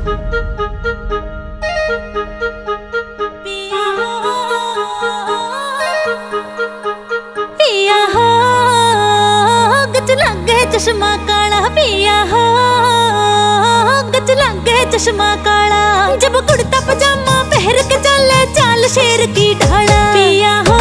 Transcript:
पिया हो गच लगे चश्मा काला पिया हो गच लगे चश्मा काला जब कुर्ता पजामा पहन के चले चाल शेर की ढाला पिया हो